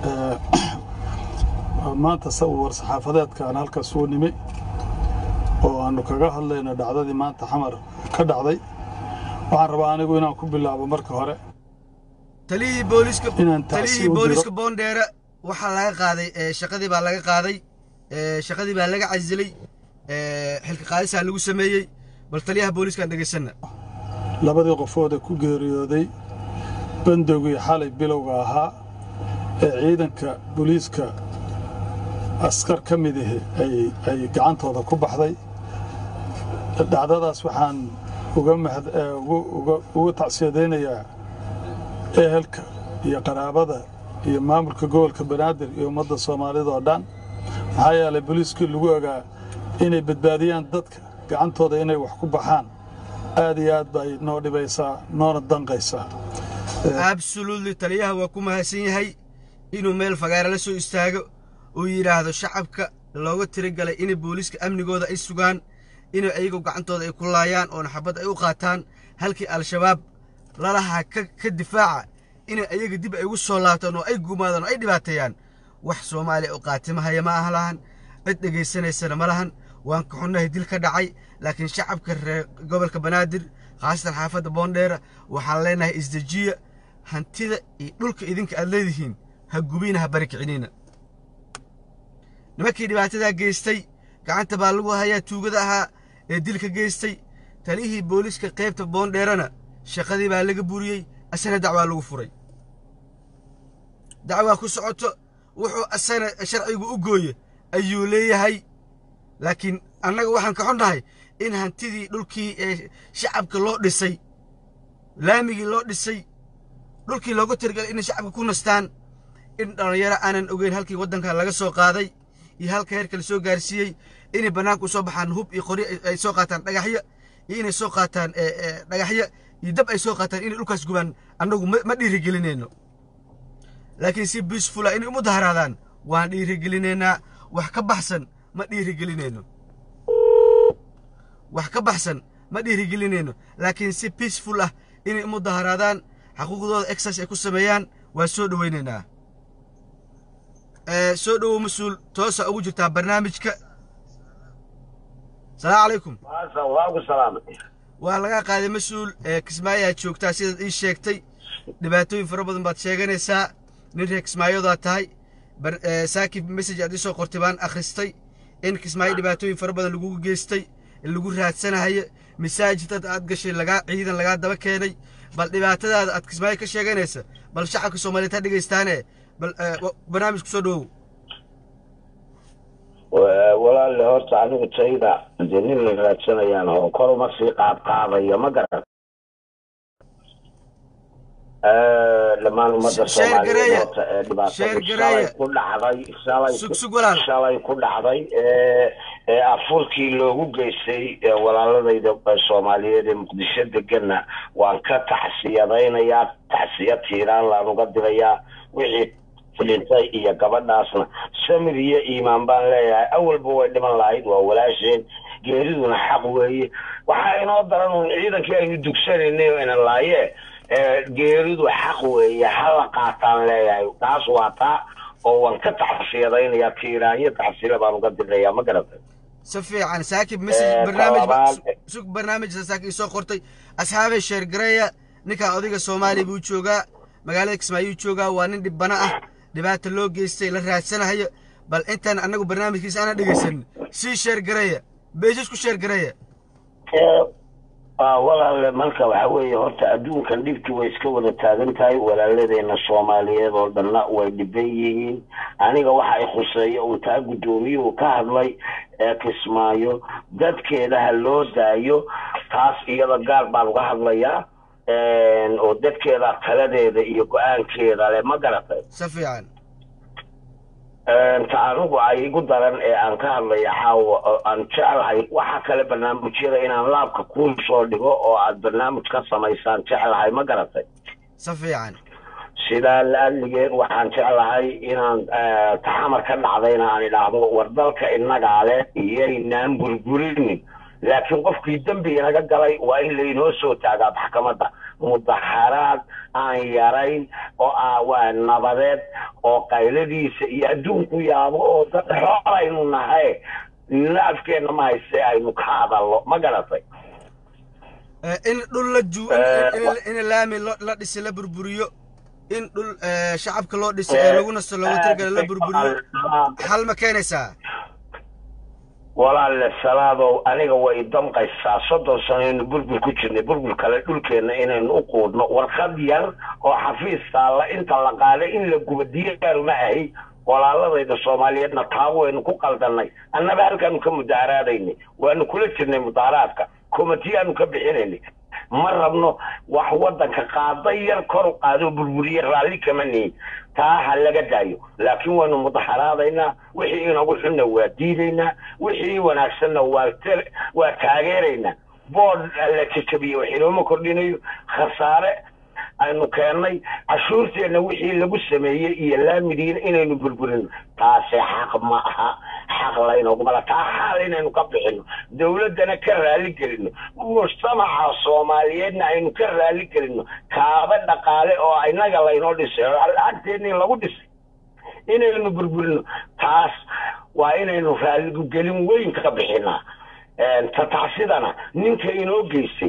maanta sawir saxaafadeedkaan halkaas uu nimi oo aanu kaga hadlayno dhacdadii maanta xamar ka dhacday waxaan rabaa anigu inaan ku bilaabo marka hore taliyihii booliiska Inaan taasi taliyihii u diro. booliiska boondheere waxaa laga qaaday ee, shaqadii baa laga qaaday ee, shaqadii baa laga casilay ee, xilka qaadisaa lagu sameeyey bal taliyaha booliiskaan dhegaysanna labadii qofooda ku geeriyooday bandowgii xalay bilowga ahaa ee ciidanka booliiska askar ka mid ahi ay ay gacantooda ku baxday dhacdadaas waxaan uga mahad eh, ugu- uga- ugu tacsiyadaynayaa ehelka iyo qaraabada iyo maamulka gobolka banaadir iyo ummadda soomaalida oo dhan maxaa yeelay booliiskii lagu ogaa inay badbaadiyaan dadka gacantooda inay wax ku baxaan aad iyo aad bay noo dhibaysaa noona danqaysaa absolutely taliyaha waa ku mahadsan yahay inuu meel fagaare la soo istaago uu yidhaahdo shacabka looga tirigalay inay booliiska amnigooda ay sugaan inay ayagu gacantooda ay ku laayaan oona xabad ay u qaataan halkii al-shabaab lalahaa ka, ka difaaca inay ayaga dib ay ugu soo laabtaan oo ay gumaadaan oo ay dhibaateeyaan wax soomaaliya u qaatimahaya ma aha lahan cid dhegaysanaysana ma lahan waan ka xunnahay dil ka dhacay laakiin shacabka reer gobolka banaadir khaasatan xaafadda boondheera waxaan leenahay isdejiya hantida iyo dhulka idinka aad leedihiin ha gubina ha bari kicinina nimankii dhibaatadaa geystay gacanta baa lagu hayaa tuugada ahaa ee dilka geystay talihii booliiska qaybta boondheerana shaqadii baa laga buriyey asana dacwaa lagu furay dacwaa ku socoto wuxuu asana sharcigu u gooye ayuu leeyahay laakiin annaga waxaan ka xunnahay in hantidii dhulkii ee shacabka loo dhisay laamigii loo dhisay dhulkii looga tirgalay inay shacabka ku nastaan in dhallinyaro aanan ogeyn halkii waddanka laga soo qaaday iyo halka heerka la soo gaarsiiyey inay bannaanka u soo baxaan hub iyo qori ay soo qaataan dhagaxyo iyo inay soo qaataan dhagaxyo iyo dab ay soo qaataan inay dhulkaas gubaan annagu ma dhiirigelinayno laakiin si biisfula inay umu daharaadaan waan dhiirigelinaynaa wax ka baxsan ma dhiirigelinayno wax ka baxsan ma dhiirigelinayno laakiin si biisful ah inay umu daharaadaan xaquuqdooda exercise ay ku sameeyaan waan soo dhowaynaynaa soo dhowow mas-uul toosa ugu jirtaa barnaamijka salaamu calaykum waagu salaamay waa laga qaaday mas-uul kismaayaa joogtaa sidaad ii sheegtay dhibaatooyin fara badan baad sheeganaysaa nin reer kismaayodaa tahay saakib message aad ii soo qortay baan akhristay in kismaayo dhibaatooyin fara badan lagugu geystay lagu raadsanahayo masaajid dad aad gashay lagaa ciidan lagaa daba keenay bal dhibaatadaada aad kismaayo ka sheeganaysa bal shacabka soomaaliyeed ha dhegaystaane bal barnaamij ku soo dhowow walaalle horta anigu tayda dee nin la raadsanayaan oo kor uma sii qaad qaadayo ma garan dhammaan ummadda soomaaliyeed horta ee dhibaatada shalay ku dhacday shalay shalay ku dhacday ee afurkii loogu geystay walaaladayda soomaaliyeed ee muqdisho deganna waan ka tacsiyadaynayaa tacsiya tiiraan laan uga dirayaa wixii dhintay iyo gabadhaasna samir iyo iimaan baan leeyahay awalba way dhiman lahayd waa walaasheen geeriduna xaq weeye waxaa inoo daran uun ciidankii aynu dugsanaynay oo inan laayee geeridu xaq weeye hala qaataan leeyahay taas waa taa oo waan ka tacsiyadaynayaa tiiraanyo tacsila baan uga dirnayaa ma garatay si fiican saakib message barnaamij sug barnaamij saakib soo qortay asxaabay sheer gareeya ninkan odayga soomaaliya buu joogaa magaalada kismaayuu joogaa waa nin dhibbana ah dhibaata loo geystay la raadsanahayo bal intaan annagu barnaamijkiisa aanan dhegaysanin sii sheer gareeya beejis ku sheer gareeya walaale marka waxa weeye horta adduunkan dhibkii way iska wada taagan tahay walaaladeenna soomaaliyeed oo dhanna way dhiban yihiin aniga waxa ay khuseeya uun taa guddoomiyuhu ka hadlay ee kismaayo dadkeeda ha loo daayo taas iyada gaar baan uga hadlayaa oo dadkeeda taladeeda iyo go-aankeeda le ma garatay si fiican ta anigu ay igu daran ee aan ka hadlaya caawa aan jeclahay waxa kale barnaamijyada inaan laabka kuu soo dhigo oo aad barnaamij ka samaysaan jeclahay ma garatay si fiican sidaa laadligeed waxaan jeclahay inaan taxamar ka dhacdayna aan idhaahdo war dalka innagaa leh iyaynaan burburinin laakiin qofkii dembi inaga galay waa in laynoo soo taagaa maxkamadda mudaxaraad aan yarayn oo ah waa nabadeed oo qayladiisa iyo adduunku yaabo oo dad xoolaynu nahay nina afkeenna ma hayse aynu ka hadalno ma garatay in dhul la ju in laami la dhisi la burburiyo in dhul shacabka loo dhisay ee lagu nasto loogu tirgala la burburiyo xal ma keenaysaa walaalle salaadow aniga way damqaysaa soddon sanaynu burbur ku jirnay burbur kale dhulkeenna inaynu u quudhno warqad yar oo xafiis taalla inta la qaaday in la guba diyaaru ma ahi walaaladayda soomaaliyeedna taa waynu ku qaldannay annaba halkaanu ka mudaaraadaynay waanu kula jirnay mudaaraadka komitiyaanu ka bixinaynay ma rabno wax waddanka qaaday yar kor u qaado burburiye raalli kama nihin taa ha laga daayo laakiin waynu mudaxaraadaynaa wixii inagu xunna waa diidaynaa wixii wanaagsanna waa waa taageeraynaa bood la jajabiye wax inooma kordhinayo khasaare aynu keennay cashuurteenna wixii lagu sameeyey iyo laamidiina inaynu burburino taasi xaq ma aha xaq laynogumala taa xaal inaynu ka bixino dowladdana ka raali gelino mujtamaca soomaaliyeedna aynu ka raali gelino kaaba dhaqaale oo inaga laynoo dhisay oo lacagteennii lagu dhisay inaynu burburino taas waa inaynu raaligelin weyn ka bixinaa tatacsidana ninka inoo geystay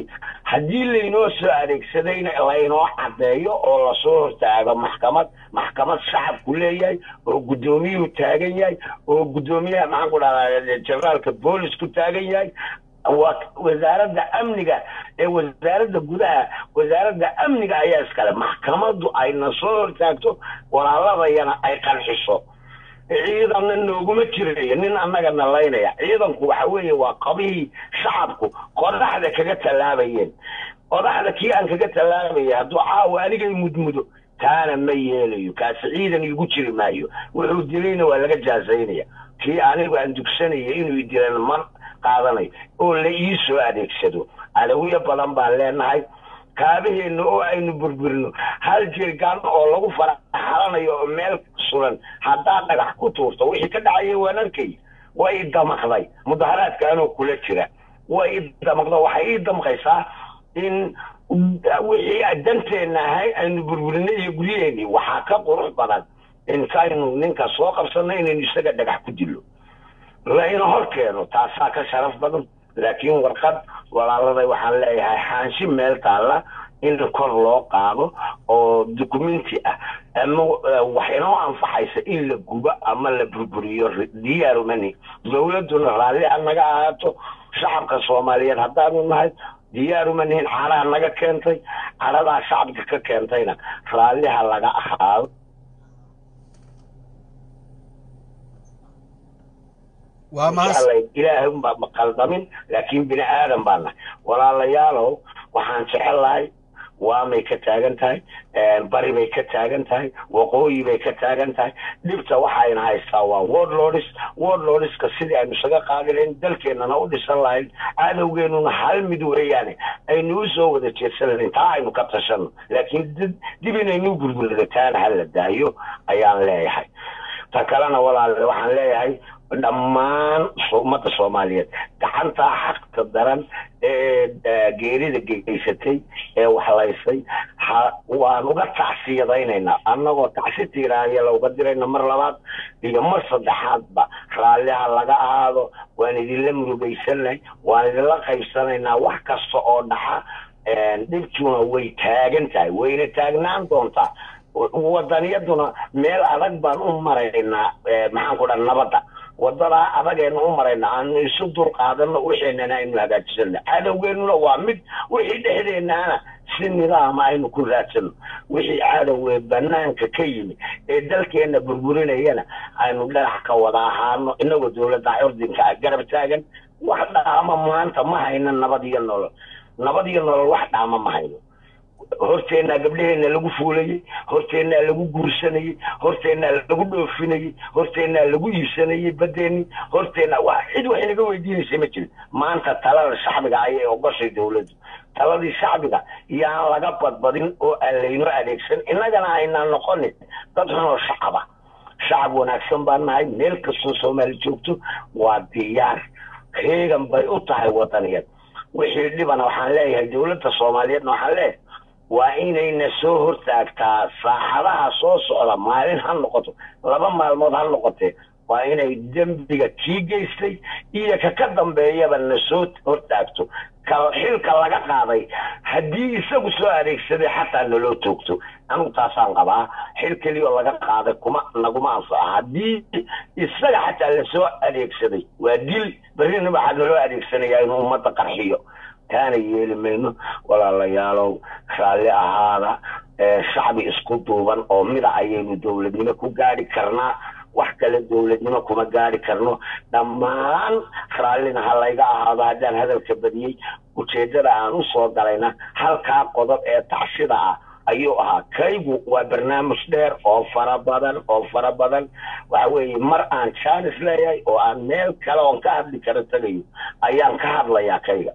haddii laynoo soo adeegsadayna laynoo caddeeyo oo lasoo hortaago maxkamad maxkamad shacabku leeyahay oo guddoomiyuhu taagan yahay oo guddoomiyaha maxaan ku dhahdaa generaalka boolisku taagan yahay waa wasaaradda amniga ee wasaaradda gudaha wasaaradda amniga ayaa iskale maxkamaddu ayna soo hortaagto walaaladayana ay qanciso ciidanna nooguma jirayo nin annaga nalaynaya ciidanku waxa weeye waa qabihii shacabku qodaxda kaga tallaabayeen qodaxda kii aan kaga tallaabaya hadduu caawa anigay mudmudo taana ma yeelayo kaasi ciidan igu jiri maayo wuxuu dilayna waa laga jaazaynaya kii anigu aan dugsanaya inuu dilan ma qaadanayo oo la ii soo adeegsado adawiyo badan baan leenahay kaabaheenna oo aynu burburino hal jirgaan oo lagu faraxalanayo oo meel suran haddaad dhagax ku tuurto wixii ka dhacaya waan arkay way i damaqday mudaharaadka anoo kula jira way i damaqda waxay ii damqaysaa in wixii danteenna ahay aynu burburinay iyo guryaheennii waxaa ka qurux badan intaynu ninka soo qabsanno inaynu isaga dhagax ku dilo layna hor keeno taasaa ka sharaf badan laakiin warqad walaaladay waxaan leeyahay xaanshi meel taalla in kor loo qaado oo dukumenti ah ama wax inoo anfaxaysa in la gubo ama la burburiyo diyaarumani dowladduna raalli ha naga ahaato shacabka soomaaliyeed haddaanu nahay diyaaruma nihin caraha naga keentay caradaa shacabka ka keentayna raalliha laga ahaado waa mahas ilaahay unbaa maqaldamin laakiin bini aadan baa nahay walaalayaalow waxaan jecelahay waamay ka taagan tahay bari bay ka taagan tahay waqooyi bay ka taagan tahay dhibta waxayna haystaa waa wordlords wordlordska sidii aynu isaga qaadi lahayn dalkeennana u dhisan lahayn cadowgeennuna hal mid weeyaane aynu u soo wada jeedsan lahayn taa aynu ka tashanno laakiin dib inaynu burburida taana hala daayo ayaan leeyahay ta kalena walaale waxaan leeyahay dhammaan ummadda soomaaliyeed gacantaa xaqta daran ee geerida geysatay ee waxlaysay waan uga tacsiyadaynaynaa annagoo tacsi tiiraanya looga dirayna mar labaad iyo mar saddexaadba raalliha laga ahaado waan idinla murugaysannahay waan idinla qaybsanaynaa wax kasta oo dhaxa dhibtuna way taagan tahay wayna taagnaan doontaa wadaniyaduna meel adag baan u maraynaa maxaan ku dhaha nabadda wadadaa adagaynu u marayna aanu isu dulqaadano wixeenana aynu hagaajisano cadowgeennuna waa mid wixii dhexdeennaana si nidaama aynu ku raadsano wixii cadowee banaanka ka yimi ee dalkeenna burburinayana aynu dhinac ka wada ahaano inagoo dowladda curdinka ah garab taagan wax dhaama maanta ma hayno nabad iyo nolol nabad iyo nolol wax dhaama ma hayno horteennaa gabdhaheenna lagu fuulayey horteennaa lagu guursanayey horteennaa lagu dhoofinayey horteennaa lagu iibsanayey badeeni horteenna wa cid wax inaga weydiinaysa ma jirin maanta talada shacbiga ayay ogoshay dowladdu taladii shacbiga yaan laga badbadin oo aan laynoo adeegsan innagana aynaan noqonin dad xunoo shacaba shacab wanaagsan baan nahay meel kastoo soomaali joogto waa diyaar heegan bay u tahay wadaniyad wixii dhibana waxaan leeyahay dowladda soomaaliyeedna waxaan leeyahay waa inayna soo hortaagtaa saaxadaha soo socda maalin ha noqoto laba maalmood ha noqotee waa inay dembiga kii geystay iyo ka ka dambeeyaba na soo hortaagto ka xilka laga qaaday haddii isagu soo adeegsaday xataa naloo toogto anigu taasaan qabaa xil keliyaoo laga qaaday kuma naguma anfaca haddii isaga xataa lasoo adeegsaday waa dil berrina waxaa naloo adeegsanayaa inuu ummadda qarxiyo taana yeeli mayno walaalayaalow raalli ahaada shacbi isku duuban oo mida ayaynu dowladnimo ku gaadhi karnaa wax kale dowladnimo kuma gaadhi karno dhammaan raallina ha layga ahaado haddaan hadalka badiyey ujeeddada aan u soo galayna halkaa qodob ee tacsida ah ayuu ahaa kaygu waa barnaamij dheer oo fara badan oo fara badan waxa weeye mar aan jaanis leeyahay oo aan meel kale oon ka hadli karo tagayo ayaan ka hadlayaa kayga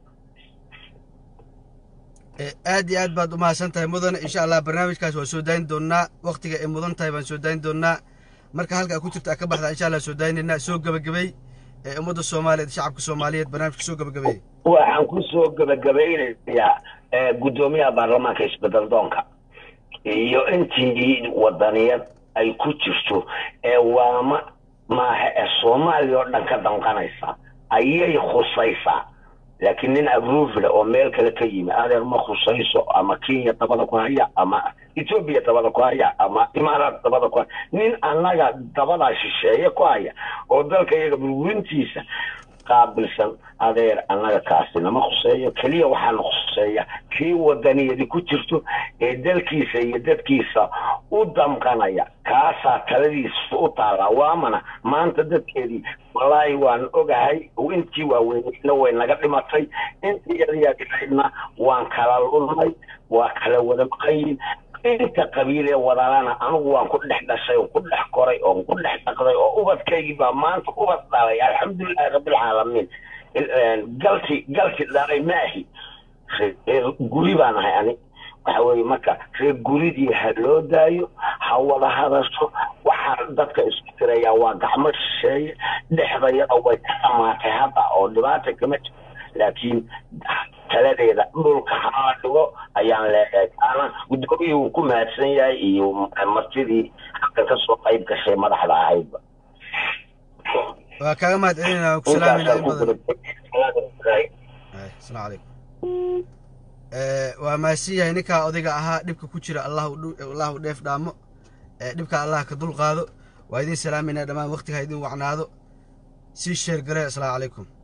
aad iyo aad baad u mahadsan tahay mudane insha allah barnaamijkaas waan soo daayin doonnaa waktiga ay mudan tahay baan soo daayin doonnaa marka halkaa ku jirta a ka baxda insha allah soo daayinaynaa soo gebagabay ee ummadda soomaaliyeed shacabka soomaaliyeed barnaamijka soo gebagabay waxaan ku soo gebagabaynayaa guddoomiyaha baarlamaanka isbedel doonka iyo intii wadaniyad ay ku jirto ee waama maaha ee soomaaliya oo dhan ka danqanaysa ayay khusaysaa laakiin nin abruvila oo meel kale ka yimi adeer ma khusayso ama kenya dabada ku haya ama etoobiya dabada ku haya ama imaaraat dabada ku haya nin annaga dabadaa shisheeye ku haya oo dalka iyaga burburintiisa qaabilsan adeer annaga kaasi nama khuseeyo keliya waxaana khuseeya kii wadaniyadi ku jirto ee dalkiisa iyo dadkiisa u damqanaya kaasaa taladiisa u taallaa waamana maanta dadkeedii wallaahi waan ogahay intii waaweyneyna way naga dhimatay intii yaryarna waan kala lulnay waa kala wada maqayin inta qabiilee wadalana anigu waan ku dhex dhashay oo ku dhex koray oo ku dhex dhaqday oo ubadkaygii baa maanta ubad dhalay alxamdulilahi rabbilcaalamiin galti galti dhalay maahi reer guri baan ahay ani waxa weeye marka reer guridii ha loo daayo ha wada hadasho waxaa dadka isku tirayaa waa gacmo shisheeye dhexdayada way ka dhamaatay hadda oo dhibaata kama jiro laakiin taladeeda dhulka hala dhigo ayaan leeyahay taana guddoomiyii uu ku mahadsan yahay iyo martidii halkan ka soo qayb gashay madaxda ahaydba waa kaaga mahad celinaa waan ku salaamayna in badan intaasaan asalaamu calaykum waa mahadsan yahay ninkaa odayga ahaa dhibka ku jira allah allah u dheef dhaamo dhibka allah ka dul qaado waa idin salaamayna dhammaan waqtiga ha idin wacnaado sii sheer gare asalaamu calaykum